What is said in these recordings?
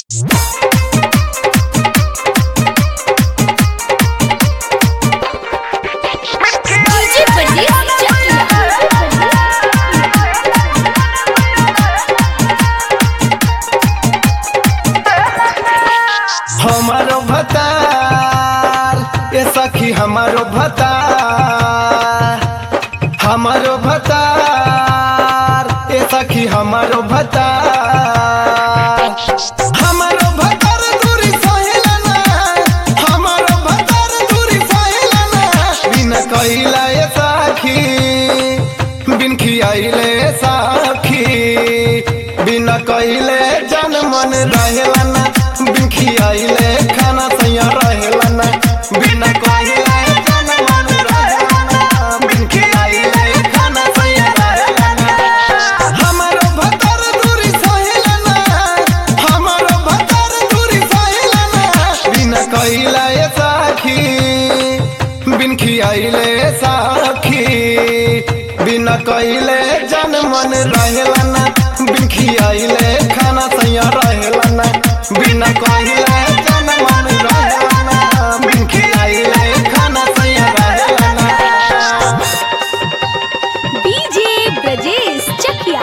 DJ Pradeep चकिया हमारो भतार ये सखी हमारो भतार हमारो भतार ये सखी हमारो भतार हमारो भतार दूरी सहेला ना हमारो भतार दूरी सहेला ना बिना कइला ये सखी बिन खियाइले साखी बिना कइले जन मन रहेला ना बिन खियाइले खाना सैया रहेला ना बिना कइले जन मन रहेला ना बिन खियाइले खाना सैया रहेला ना हमारो भतर दूरी सहेला ना हमारो भतर दूरी सहेला ना बिना कइला ये साखी बिन खियाइले साखी बिना कइले जन मन रहेला ना बिन खियाइले खाना सैया रहेला ना बिना कइले जन मन रहेला ना बिन खियाइले खाना सैया रहेला ना डीजे ब्रजेश चकिया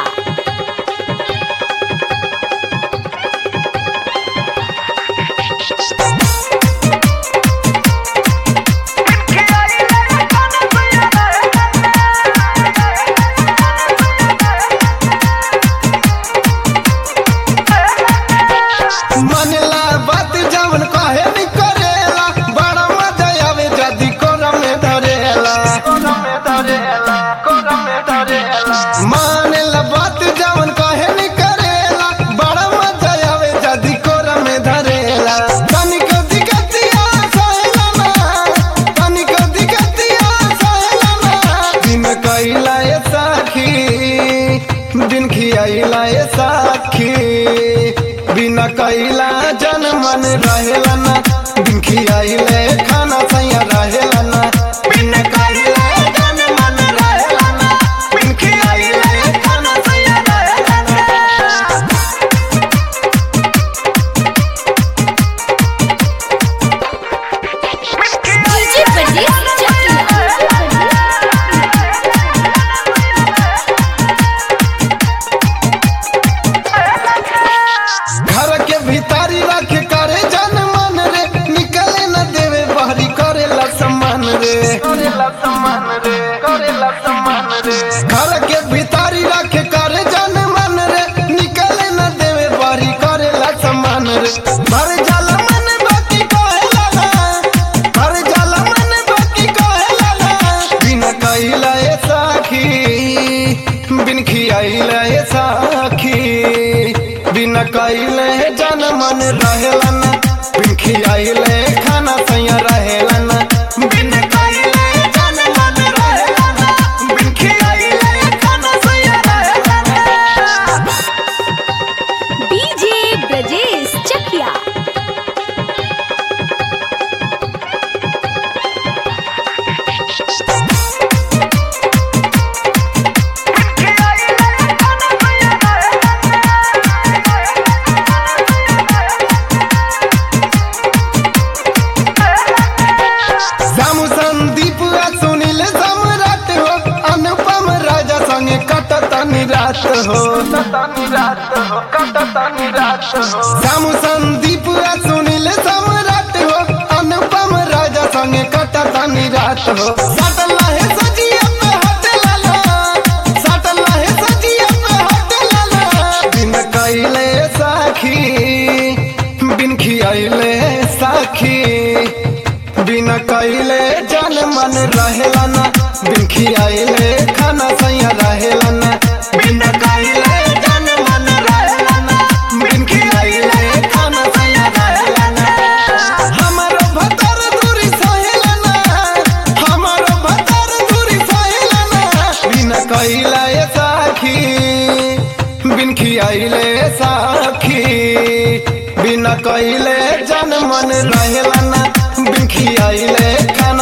मनला बात जवन कहे भी करेला बड़ा मजा आवे जदी कोरा में धरेला कोरा में धरेला कोरा में धरेला मनला बात जवन कहे भी करेला बड़ा मजा आवे जदी कोरा में धरेला तनिक दिगतिया सहेला ना तनिक दिगतिया सहेला ना दिन कइला ये साखी दिन खियाइला ये साखी बिना कइला जन मन रहेला ना दिन खियाइले खाना सैया रहेला ना बिना कइला जन मन रहेला ना बिन खियाइले खाना सैया रहेला ना डीजे प्रदीप चकिया घर के भीतारी रख करे जन मन रे निकले न देवे बहरी करेला सम्मान रे करेला सम्मान रे करेला सम्मान रे घर के भीतारी रख करे जन मन रे निकले न देवे बहरी करेला सम्मान रे भर जल मन बाकी कहेला ना भर जल मन बाकी कहेला ना बिना कइला ए साखी बिन खियाइला ए साखी बिना कइले जन मन रहेला ना बिन खियाइले खाना सैया रहेला ना बिन कइले जन मन रहेला ना बिन खियाइले खाना सैया रहेला ना डीजे ब्रजेश चकिया जामु संदीप आ सुनील सम्राट हो अनुपम राजा संगे कटतनी रात हो जामु संदीप आ सुनील सम्राट हो अनुपम राजा संगे कटतनी रात हो सटला है सजिया पे हट लाला सटला है सजिया पे हट लाला बिन कइले साखी बिन खियाइले साखी बिना कइले जन मन रहेला ना बिन खियाइले खाना सैया रहेला ना बिना कइले जन मन रहेला ना बिन खियाइले खाना सैया रहेला ना हमारो भतर दूरी सहेला ना हमारो भतर दूरी सहेला ना बिना कइला ए साखी बिन खियाइले साखी बिना कइले जन मन रहेला ना बिन खियाइले खाना